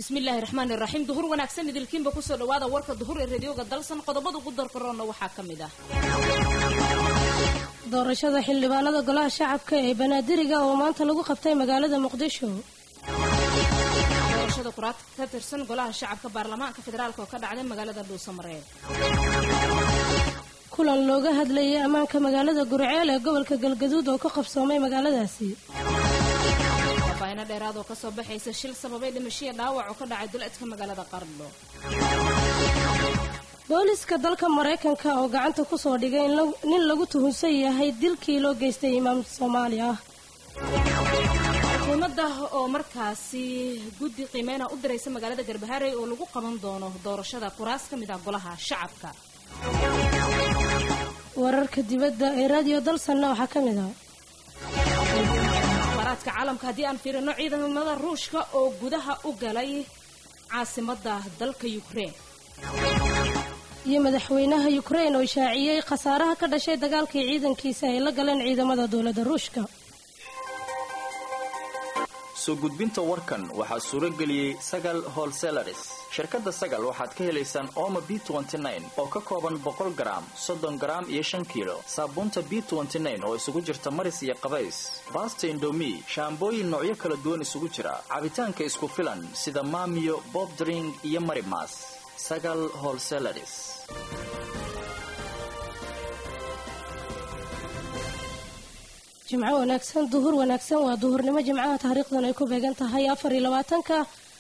bismillaahi raxmaani raxiim duhur wanaagsan idilkiinba kusoo dhawaada warka duhur ee radioga dalsan qodobada ugu darkaroonna waxaa ka mid ah doorashada xildhibaanada golaha shacabka ee banaadiriga oo maanta lagu qabtay magaalada muqdisho doorashada kuraad ka tirsan golaha shacabka baarlamaanka federaalk oo ka dhacday magaalada dhuusamareeb kulan looga hadlayay ammaanka magaalada gurceel ee gobolka galgaduud oo ka qabsoomay magaaladaasi faafaaino dheeraad oo kasoo baxaysa shil sababay dhimashiya dhaawac oo ka dhacay duleedka magaalada qardho booliska dalka maraykanka oo gacanta ku soo dhigay nin lagu tuhunsan yahay dilkii loo geystay imaam soomaali ah xukuumadda oo markaasi guddi qiimeyna u diraysa magaalada garbaharey oo lagu qaban doono doorashada kuraas ka mid ah golaha shacabka wararka dibadda ee raadiyo dalsanna waxaa ka mid ah akhbaaraadka caalamka haddii aan fiirino ciidamada ruushka oo gudaha u galay caasimadda dalka yukrain iyo madaxweynaha yukrain oo shaaciyey khasaaraha ka dhashay dagaalkii ciidankiisa ay la galeen ciidamada dowladda ruushka soo gudbinta warkan waxaa suuro geliyey sagal holselaris shirkadda sagal waxaad ka helaysaan ooma b oo ka kooban boqol garaam soddon garaam iyo shan kiilo saabuunta b oo isugu jirta maris iyo qabays baasta indomi shaambooyin noocyo kala duwan isugu jira cabitaanka isku filan sida maamiyo bobdring iyo marimas sagal holselaris jimco wanaagsan duhur wanaagsan waa duhurnimo jimcaha taariikhdan ay ku beegan tahay afar iyo labaatanka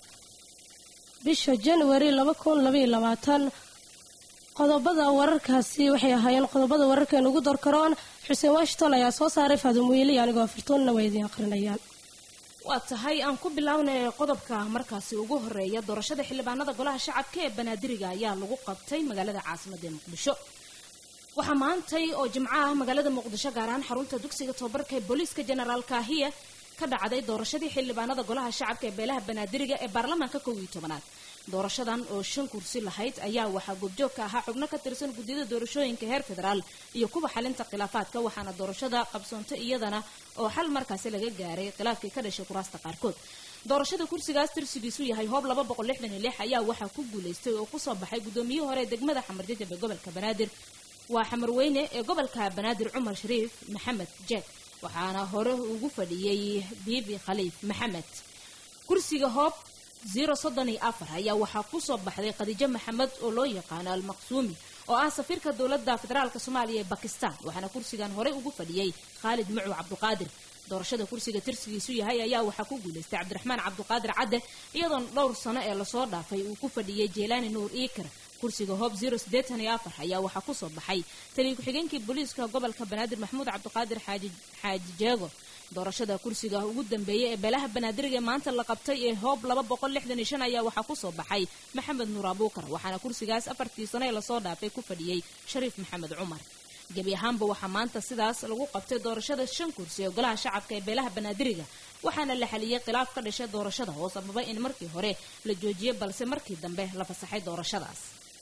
bisha januari laba kun labaiyo labaatan qodobada wararkaasi waxay ahaayeen qodobada wararkeenu ugu dorkaroon xuseen washington ayaa soo saaray faadum wiili anigoo afirtuunna waa idiin aqrinayaan waa tahay aan ku bilownay qodobka markaasi ugu horeeya doorashada xildhibaanada golaha shacabka ee banaadiriga ayaa lagu qabtay magaalada caasimadda ee muqdisho waxaa maantay oo jimco ah magaalada muqdisho gaar ahaan xarunta dugsiga tobabarka ee booliiska jenaraal kaahiya ka dhacday doorashadii xildhibaanada golaha shacabka ee beelaha banaadiriga ee baarlamaanka kow iyo tobanaad doorashadan oo shan kursi lahayd ayaa waxaa goobjoog ka ahaa xubno ka tirsan guddiyada doorashooyinka heer federaal iyo kuwa xalinta khilaafaadka waxaana doorashada qabsoontay iyadana oo xal markaasi laga gaaray khilaafkii ka dhashay kuraasta qaarkood doorashada kursigaas tirsigiisu yahay hoob laba boqol lixdan iyo lix ayaa waxaa ku guulaystay oo kusoo baxay guddoomiyihii hore ee degmada xamarjajab ee gobolka banaadir waa xamarweyne ee gobolka banaadir cumar shariif maxamed jeeg waxaana hore ugu fadhiyey biibi khaliif maxamed kursiga hoob zero soddon iyo afar ayaa waxaa kusoo baxday khadiijo maxamed oo loo yaqaano almaqsuumi oo ah safiirka dowladda federaalk soomaaliya ee bakistan waxaana kursigan horey ugu fadhiyey khaalid mucu cabduqaadir doorashada kursiga tirsigiisu yahay ayaa waxaa ku guulaystay cabdiraxmaan cabduqaadir cadde iyadoona dhowr sano ee lasoo dhaafay uu ku fadhiyey jeelaani nuur iikar kursiga hoob zero siddeetan iyo afar ayaa waxaa kusoo baxay taliya ku-xigeenkii booliiska gobolka banaadir maxamuud cabdiqaadir xaaji xaaji jeego doorashada kursiga ugu dambeeyay ee beelaha banaadiriga ee maanta la qabtay ee hoob laba boqol lixdan iyo shan ayaa waxaa kusoo baxay maxamed nuur abuukar waxaana kursigaas afartii sano ee lasoo dhaafay ku fadhiyey shariif maxamed cumar gebi ahaanba waxaa maanta sidaas lagu qabtay doorashada shan kursi ee golaha shacabka ee beelaha banaadiriga waxaana la xaliyey khilaaf ka dhashay doorashada oo sababay in markii hore la joojiyey balse markii dambe la fasaxay doorashadaas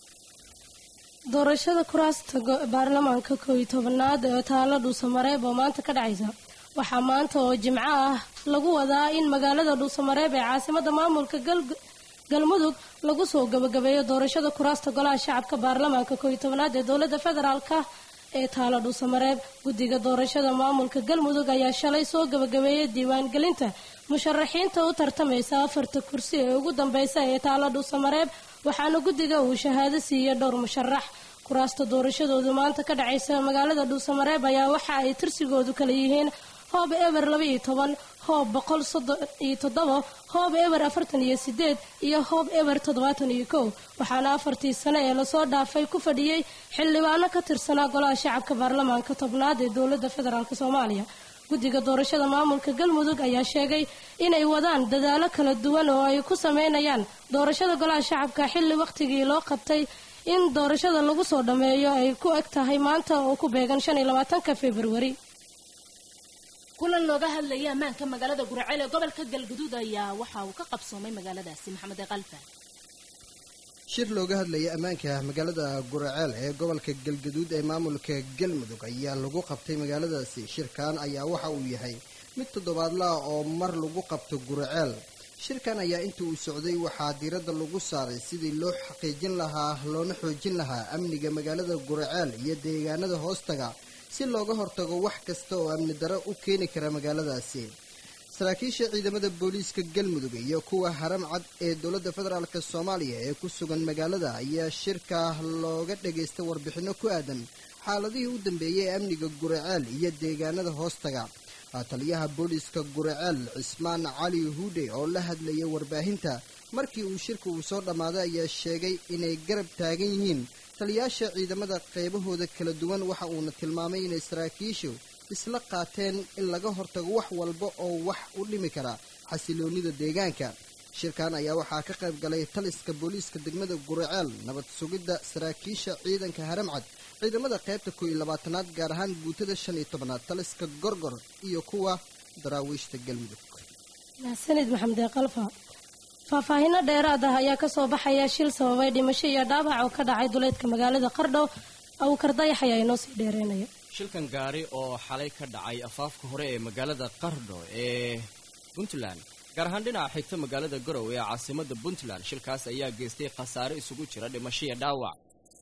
doorashada kuraasta baarlamaanka kow iyo tobanaad ee taalo dhuusamareeb oo maanta ka dhacaysa waxaa maanta oo jimco ah lagu wadaa in magaalada dhuusamareeb ee caasimada maamulka galmudug lagu soo gabagabeeyo doorashada kuraasta golaha shacabka baarlamaanka kow iyo tobanaad ee dowladda federaalka ee taalo dhuusamareeb guddiga doorashada maamulka galmudug ayaa shalay soo gabagabeeyay diiwaangelinta musharaxiinta u tartamaysa afarta kursi ee ugu dambeysa ee taalo dhuusamareeb waxaana guddiga uu shahaado siiyey dhowr musharax kuraasta doorashadoodu maanta ka dhacaysa magaalada dhuusamareeb ayaa waxa ay tirsigoodu kala yihiin hoob eber laba iyo toban hoob boqol soddon iyo toddoba hoob eber afartan iyo sideed iyo hoob eber toddobaatan iyo kow waxaana afartii sane ee lasoo dhaafay ku fadhiyey xildhibaano ka tirsanaa golaha shacabka baarlamaanka tobnaad ee dowladda federaalk soomaaliya guddiga doorashada maamulka galmudug ayaa sheegay inay wadaan dadaalo kala duwan oo ay ku sameynayaan doorashada golaha shacabka xilli wakhtigii loo qabtay in doorashada lagu soo dhammeeyo ay ku eg tahay maanta oo ku beegan shan iyo labaatanka februari kulan looga hadlayay ammaanka magaalada guraceel ee gobolka galgaduud ayaa waxa uu ka qabsoomay magaaladaasi maxamed eeqalfa shir looga hadlayay ammaanka magaalada guraceel ee gobolka galgaduud ee maamulka galmudug ayaa lagu qabtay magaaladaasi shirkan ayaa waxa uu yahay mid toddobaadlaah oo mar lagu qabto guraceel shirkan ayaa inta uu socday waxaa diiradda lagu saaray sidii loo xaqiijin lahaa loona xoojin lahaa amniga magaalada guraceel iyo deegaanada hoostaga si looga hortago wax kasta oo amni daro u keeni kara magaaladaasi saraakiisha ciidamada booliiska galmudug iyo kuwa haram cad ee dowladda federaalk soomaaliya ee ku sugan magaalada ayaa shirka looga dhagaystay warbixinno ku aadan xaaladihii u dambeeyay ee amniga guraceel iyo deegaanada hoostaga taliyaha booliiska guraceel cismaan cali huudhe oo la hadlayay warbaahinta markii uu shirka uu soo dhammaaday ayaa sheegay inay garab taagan yihiin taliyaasha ciidamada qaybahooda kala duwan waxa uuna tilmaamay inay saraakiishu isla qaateen in laga hortago wax walba oo wax u dhimi kara xasiloonnida deegaanka shirkan ayaa waxaa ka qayb galay taliska booliiska degmada guraceel nabad sugidda saraakiisha ciidanka haramcad ciidamada qaybta koo iyo labaatanaad gaar ahaan guutada shan iyo tobanaad taliska gorgor iyo kuwa daraawiishta galmudug mahadsanid maxamed eeqalfa faahfaahinno dheeraad ah ayaa kasoo baxaya shil sababay dhimasho iyo dhaawac oo ka dhacay duleedka magaalada qardho awkar dayax ayaa inoo sii dheereynaya shilkan gaari oo xalay ka dhacay afaafka hore ee magaalada qardho ee puntland gaar ahaan dhinaca xigta magaalada garow ee caasimadda puntland shilkaas ayaa geystay khasaare isugu jira dhimasho iyo dhaawac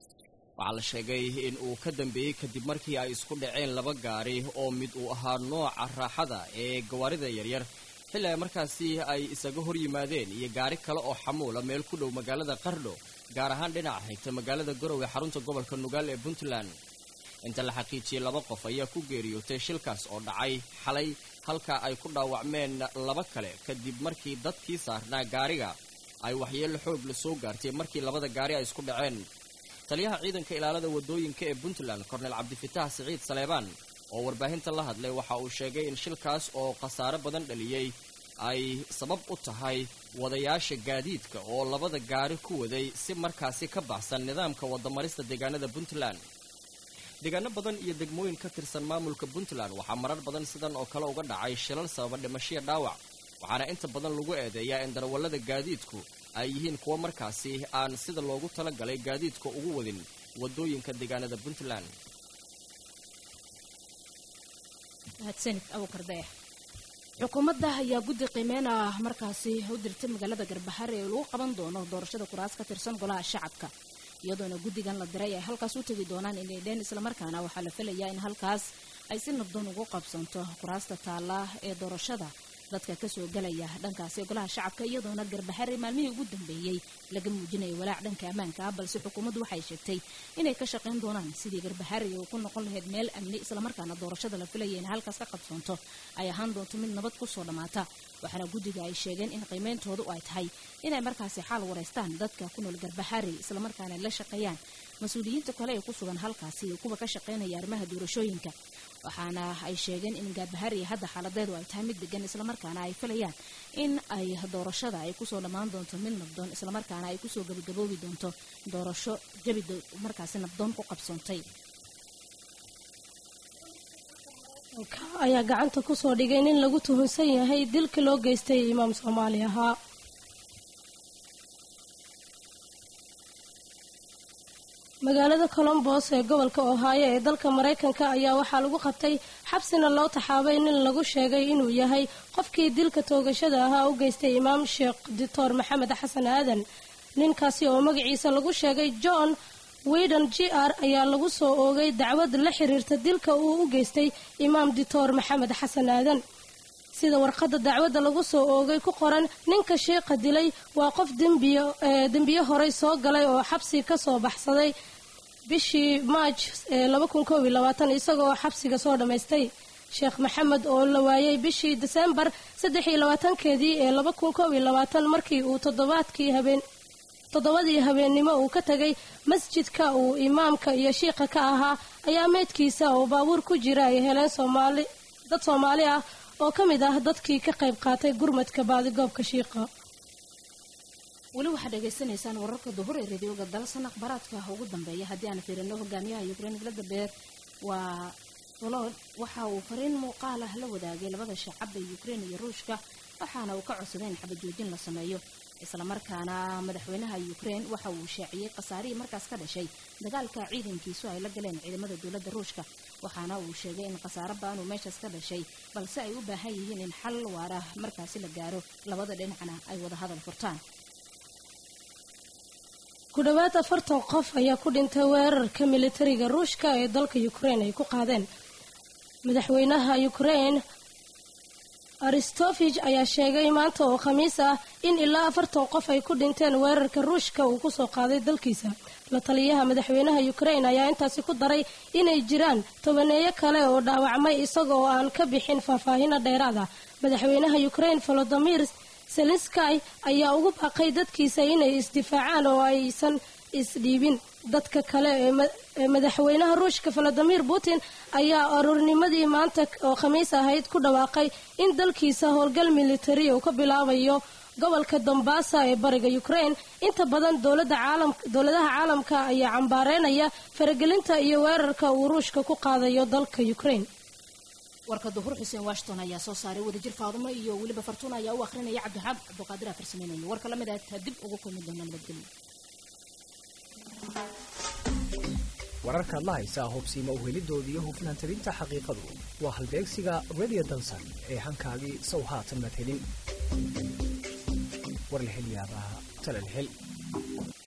waxaa la sheegay in uu ka dambeeyey kadib markii ay isku dhaceen laba gaari oo mid uu ahaa nooca raaxada ee gawaarida yaryar xilli ay markaasi ay isaga hor yimaadeen iyo gaari kale oo xamuula meel ku dhow magaalada qardho gaar ahaan dhinaca xigta magaalada garow ee xarunta gobolka nugaal ee puntland inta la xaqiijiyey laba qof ayaa ku geeriyootay shilkaas oo dhacay xalay halka ay ku dhaawacmeen laba kale kadib markii dadkii saarnaa gaariga ay waxyeello xoog la soo gaartay markii labada gaari ay isku dhaceen taliyaha ciidanka ilaalada waddooyinka ee puntland kornel cabdifitaax siciid saleebaan oo warbaahinta la hadlay waxa uu sheegay in shilkaas oo khasaare badan dhaliyey ay sabab u tahay wadayaasha gaadiidka oo labada gaari ku waday si markaasi ka baxsan nidaamka wadamarista deegaanada puntland deegaano badan iyo degmooyin ka tirsan maamulka puntland waxaa marar badan sidan oo kale uga dhacay shilal sababa dhimashiya dhaawac waxaana inta badan lagu eedeeyaa in darawallada gaadiidku ay yihiin kuwo markaasi aan sida loogu talagalay gaadiidka ugu wadin waddooyinka deegaanada puntland mahadsanid abukar dayax xukuumadda ayaa guddi qiimeyn ah markaasi u dirtay magaalada garbahare ee lagu qaban doono doorashada kuraas ka tirsan golaha shacabka iyadoona guddigan la diray ay halkaas u tegi doonaan inay dheen islamarkaana waxaa la filayaa in halkaas ay si nabdoon ugu qabsanto kuraasta taalla ee doorashada dadka kasoo galaya dhankaasi golaha shacabka iyadoona garbahare maalmihii ugu dambeeyey laga muujinaya walaac dhanka ammaanka ah balse xukuumaddu waxay sheegtay inay ka shaqayn doonaan sidii garbahare uu ku noqon lahayd meel amni islamarkaana doorashada la filaya in halkaas ka qabsoonto ay ahaan doonto mid nabad kusoo dhammaata waxaana guddiga ay sheegeen in qiimeyntoodu ay tahay inay markaasi xaal wareystaan dadka ku nool garbahare islamarkaana la shaqeeyaan mas-uuliyiinta kale ee ku sugan halkaasi iyo kuwa ka shaqaynaya arrimaha doorashooyinka waxaana ay sheegeen in gaarbahari hadda xaaladeedu ay tahay mid degan islamarkaana ay filayaan in ay doorashada ay kusoo dhammaan doonto mid nabdoon islamarkaana ay kusoo gabagaboobi doonto doorasho jabi markaasi nabdoon ku qabsoontay ayaa gacanta kusoo dhigay nin lagu tuhunsan yahay dilka loo geystay imaam soomaali ahaa magaalada colombos ee gobolka ohaayo ee dalka maraykanka ayaa waxaa lagu qabtay xabsina loo taxaabay nin lagu sheegay inuu yahay qofkii dilka toogashada ahaa u geystay imaam sheekh doctor maxamed xasan aadan ninkaasi oo magaciisa lagu sheegay john widen g r ayaa lagu soo oogay dacwad la xiriirta dilka uu u geystay imaam doctor maxamed xasan aadan sida warqadda dacwadda lagu soo oogay ku qoran ninka sheekha dilay waa qof dembiyo horey soo galay oo xabsi ka soo baxsaday bishii maaj isagoo xabsiga soo dhammaystay sheekh maxamed oo la waayay bishii diseembar keedii ee markii uu toddobaadkii habeen toddobadii habeennimo uu ka tegay masjidka uu imaamka iyo shiikha ka ahaa ayaa meydkiisa oo baabuur ku jira ay heleen soomaali dad soomaali ah oo ka mid ah dadkii ka qayb qaatay gurmadka baadigoobka shiiqa weli waxaad dhegaysanaysaan wararka duhur ee radioga dalsan akhbaaraadka ugu dambeeya haddii aan fiirino hogaamiyaha ukrein vladiber waa volod waxa uu fariin muuqaal ah la wadaagay labada shacab ee ukrein iyo ruushka waxaana uu ka codsaday in xabajoojin la sameeyo islamarkaana madaxweynaha ukrein waxa uu shaaciyey khasaarihii markaas ka dhashay dagaalka ciidankiisu ay la galeen ciidamada dowladda ruushka waxaana uu sheegay in khasaaro baanu meeshaas ka dhashay balse ay u baahan yihiin in xal waara markaasi la gaaro labada dhinacna ay wada hadal furtaan ku dhowaad afartan qof ayaa ku dhintay weerarka militariga ruushka ee dalka ukraine ay ku qaadeen madaxweynaha ukraine aristofij ayaa sheegay maanta oo khamiis ah in ilaa afartan qof ay ku dhinteen weerarka ruushka uu kusoo qaaday dalkiisa la taliyaha madaxweynaha ukraine ayaa intaasi ku daray inay jiraan tobaneeyo kale oo dhaawacmay isagoo aan ka bixin faahfaahino dheeraad ah madaxweynaha ukraine volodimir zelenskay ayaa ugu baaqay dadkiisa inay isdifaacaan oo aysan isdhiibin dadka kale ee madaxweynaha ruushka valadimir putin ayaa aroornimadii maanta oo khamiis ahayd ku dhawaaqay in dalkiisa howlgal militari uu ka bilaabayo gobolka dombasa ee bariga ukraine inta badan dowladaha caalamka ayaa cambaareynaya faragelinta iyo weerarka uu ruushka ku qaadayo dalka ukraine warka duhur xuseen washington ayaa soo saaray wadajir faadumo iyo weliba fartuun ayaa u akhrinaya cabdixaab cabdiqaadir aa farsameynaya warka lamid ah dib ugu kulmi doona nabadgelyo wararkaad la haysaa hubsiima uhelidoodii iyo hufnaan tabinta xaqiiqadu waa halbeegsiga radio dansan ee hankaagii sow haatan maad helin war la hel yaabaa tala la hel